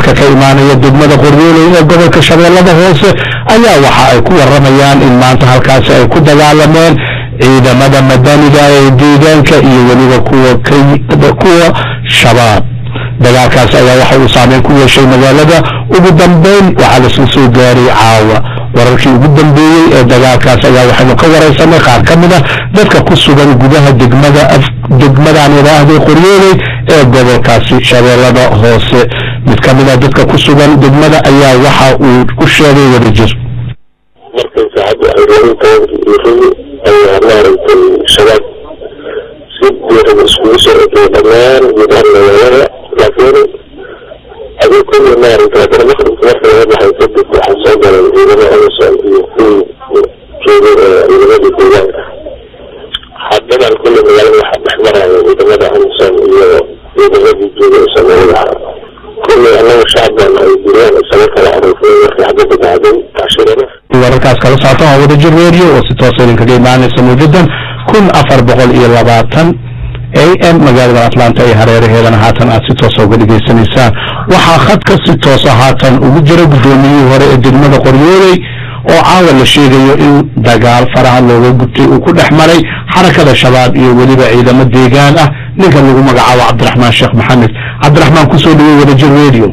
wararka ka imaanaya degmada qoryooley ee gobolka shabeellada hoose ayaa waxa ay ku waramayaan in maanta halkaasi ay ku dagaalameen ciidamada madaniga ee deegaanka iyo weliba kuwa kuwa shabaab dagaalkaas ayaa waxa uu saameyn ku yeeshay magaalada ugu dambeyn waxaa lasla soo gaaray caawa wararkii ugu dambeeyey ee dagaalkaas ayaa waxaynu ka waraysanay qaar ka mid a dadka ku sugan gudaha degmada degmadan idhaahday qoryooley ee gobolkaasi shabeellada hoose mid ka mid a dadka ku sugan degmada ayaa waxa uu u sheegay wadajir markay saacaddu ay roorintaanki iyo rogi ayaa maaragtay shabaab si diiran iskugu soo ekay dhammaan gudaha magaalada laakiin adii kulli maaragtay haddana maqribka marka laga baxay kadib waxaa soo galay ciidamo amison iyo kuwii joogay ee ciidamadii deegaanka haddadan kulli magaalada waxaa dhex maraya ciidamada amison iyo ciidamadii joogay soomaalida kulli annaga shacban ay direen isaga kala aroofay markii xabadda dhacday tashirana wararkaas kala socota waa wadajir radio oo si toosa idinkaga imaanaysa mawjadan kun afar boqol iyo labaatan a m magaalada atlanta iyo hareeraheedana haatan aad si toosa uga dhegaysanaysaan waxaa khadka si toosa haatan ugu jira guddoomiyihii hore ee degmada qoryooley oo caawa la sheegayo in dagaal faraha looga gubtay uu ku dhex maray xarakada shabaab iyo weliba ciidamo deegaan ah ninka lagu magacaabo cabdiraxmaan sheekh maxamed cabdiraxmaan kusoo dhawey wadajir radio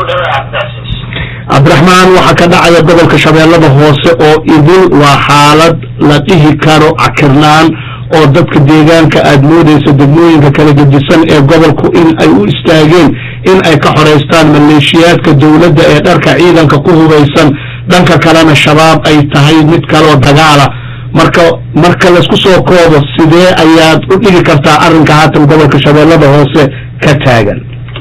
cabdiraxmaan waxaa ka dhacaya gobolka shabeellada hoose oo idin waa xaalad la dhihi karo cakirnaan oo dadka deegaanka aad moodaysa degmooyinka kala gedisan ee gobolku in ay u istaageen in ay ka xoraystaan maleeshiyaadka dowladda ee dharka ciidanka ku hubaysan dhanka kalena shabaab ay tahay mid kaleoo dagaala marka marka laysku soo koobo sidee ayaad u dhigi kartaa arrinka haatan gobolka shabeellada hoose ka taagan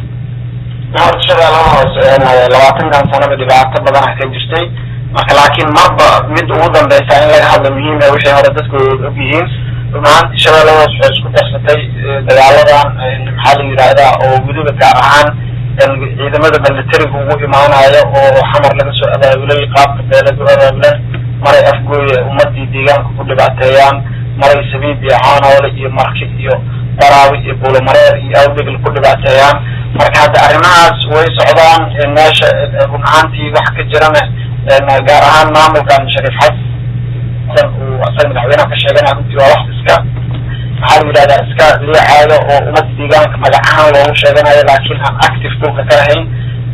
shabeellada hoose labaatankan sanaba dhibaato badan ah ka jirtay marka laakiin marba mid ugu dambeysa in laga hadlo muhiima wixii hore dadku og yihiin runaanti shabeellada hoose waxay isku darsatay dagaaladan maxaa la yidhaahdaa oo weliba gaar ahaan ciidamada militariga ugu imaanayo oo xamar laga soo abaabulay qaabka beelad u abaabulan maray afgooye ummadii deegaanka ku dhibaateeyaan maray sabiib iyo caanoole iyo marki iyo daraawi iyo buulamareer iyo awdegl ku dhibaateeyaan marka hadda arrimahaas way socdaan meesha run ahaantii wax ka jirana gaar ahaan maamulkan shariif xasan uu asaga madaxweynaha ka sheeganaya runtii waa wax iska maxaa la yidhahdaa iska liicaayo oo ummadda deegaanka magac ahaan loogu sheeganayo laakiin aan active dhulka ka ahayn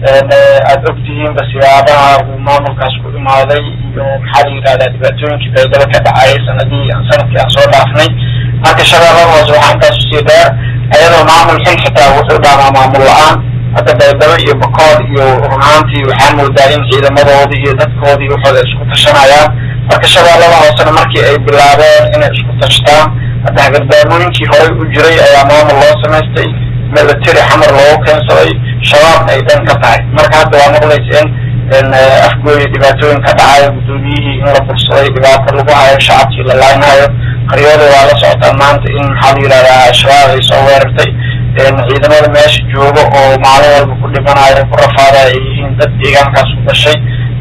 aada ogtihiinba siyaabaha uu maamulkaas ku imaaday iyo maxaa la yidhahdaa dhibaatooyinkii baydaba ka dhacayay sanadii sanadkii aan soo dhaafnay marka shabeellada hoose waxaa intaas usii dheer ayadoo maamul xil xitaa wuxuu dhaamaa maamul la-aan hadda baydabo iyo bakool iyo runaantii waxaa moodaa in ciidamadoodii iyo dadkoodii waxooda isku tashanayaan marka shabeellada hoosena markii ay bilaabeen inay isku tashtaan hadda hagardaamooyinkii horey u jiray ayaa maamul loo samaystay military xamar loogu keensaday shabaabna ay dhan ka tahay marka hadda waa maqlaysa in afgooya dhibaatooyin ka dhacayo guddoomiyihii in la bursaday dhibaato lagu hayo shacabkii la laaynayo qaryooda waa la socotaa maanta in maxaa la yidhahdaa shabaab ay soo weerartay ciidamada meesha jooga oo maalin walba ku dhimanayo ku rafaada ay yihiin dad deegaankaas ku dhashay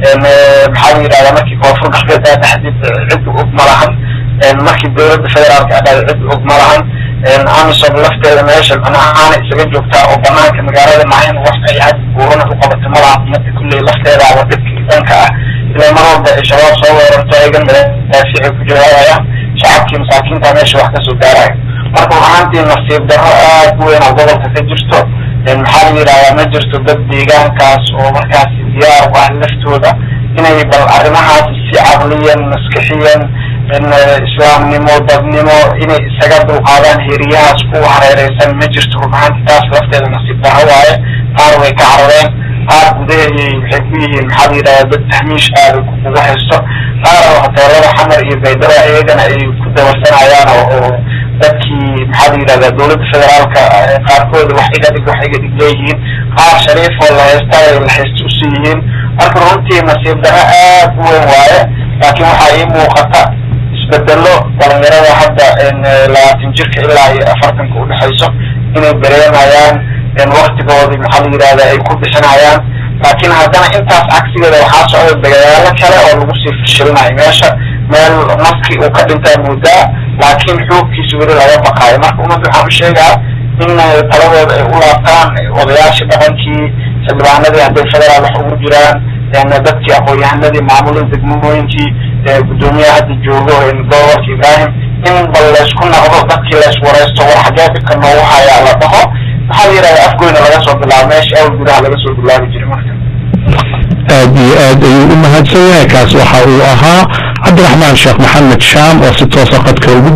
maxaa la yidhahdaa markii koonfur galbeed taxdiid cid og ma lahan markii dowladda federaalka adhaada cid og ma lahan amisom lafteeda meesha manahaana isaga joogtaa oo banaanka magaalada maahin wax ay had buurana u qabato ma lahan umada kulley lafteedaaba dhibkii dhanka ah ilaa mar walba ay shabaab soo weerarto ayagan madaafiicay ku jawaabayaan shacabkii masaakiinta meesha wax kasoo gaarayo marka ahaantii nasiib darro aad u weyn oo gobolka ka jirto maxaa la yidhahdaa ma jirto dad deegaankaas oo markaas diyaar u ah laftooda inay bal arrimahaas si caqliyan maskixiyan islaamnimo dadnimo inay isaga dulqaadaan heeriyahaas ku hareereysan ma jirto runahaanti taas lafteeda nasiib darro waaye qaar way ka carareen qaar gudaheeyay waxay ku yihiin maxaa la yidhahdaa dad tahmiish aada kugu haysto qaar hoteelada xamar iyo baydaba iyagana ay ku dabarsanayaan oo dadkii maxaa la yidhahdaa dowladda federaalka qaarkooda wax iga dhig wax iga dhig leeyihiin qaar shariif oo la haysta ay la haysta usii yihiin marka runtii nasiib darro aad u weyn waaye laakiin waxaa ii muuqata isbedelo dhalinyarada hadda labaatan jirka ilaa iyo afartanka udhexayso inay dareemayaan waktigoodii maxaa la yidhahdaa ay ku bixinayaan laakiin haddana intaas cagsigeeda waxaa socda dagaalo kale oo lagu sii fashilinayo meesha meel maski uu ka dhintaa moodaa laakiin xoogkiisa weli laga baqaayo marka ummadda waxaan u sheegaa in taladooda ay u laabtaan odayaashii dhaqankii xildhibaanadii hadday federaal wax ugu jiraan dadkii aqoon-yahanadii maamulada degmooyinkii guddoomiyaha hadda joogo gobolka ibrahim in bal laysku naqdo dadkii layswaraysto war xagee dhibka noogu hayaa la dhaho maxaa la yidhahda afgoyna laga soo bilaabo meesha awal gudaha laga soo bilaabi jiray marka aad iyo aad ayuu u mahadsan yahay kaas waxa uu ahaa cabdiraxmaan sheekh maxamed shaam oo si toosa qadka ugu